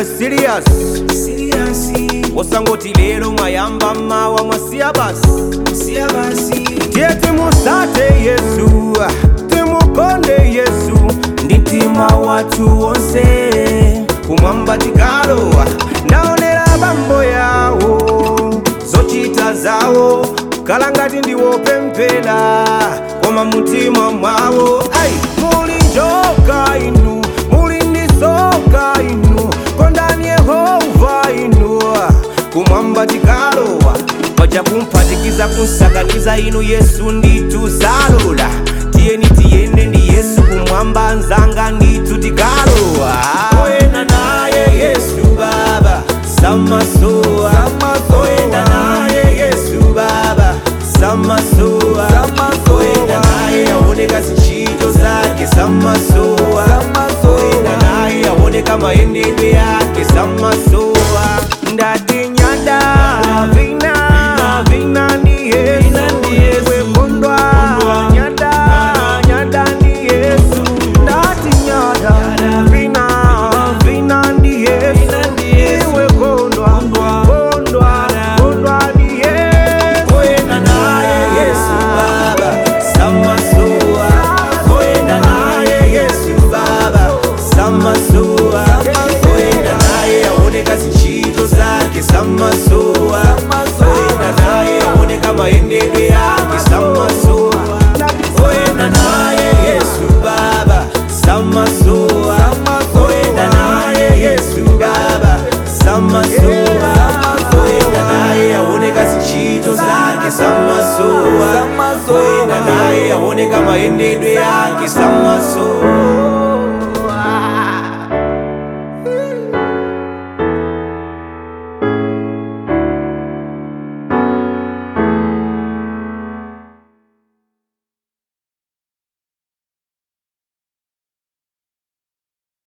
serious osangoti lero mwayamba mawa mwasiya basi tiye timusate yesu timukonde yesu ndi mtima wathu wonse kumwamba tikalowa ndaonera bambo yawo zochita zawo kala ngati ndiwopemphera koma mutima mwawo ai muli njoka inu muli ndisoka inu kondani yehova inu kumwamba tikalowa paja kumphatikiza kunsakaniza inu yesu ndituzalola tiyeni tiyende ndi yesu kumwamba nzanga ndithu tikalowa oyenda naye yesu baba samasowa oyenda naye yesu baba samasowa oyenda naye aoneka zichito zake samasowa oyenda naye aoneka mayendedwe yake samasowa ndati nyada vina vina ndi yesu wekondwa nyada nyada ndi yesu ndati nyada vina vina ndi yesu iwe kondwa kondwa kondwa ndi yesu oyenda naye yesu baba samasowa oyenda naye yesu baba samasowa oyenda naye aoneka zichito zake samasowa oyenda naye aoneka mayendedwe yake samasowa oyenda naye yesu baba samasowa oyenda naye yesu baba samasowa oyenda naye aoneka zichito zake samasowa oyenda naye aoneka mayendedwe yake samasowa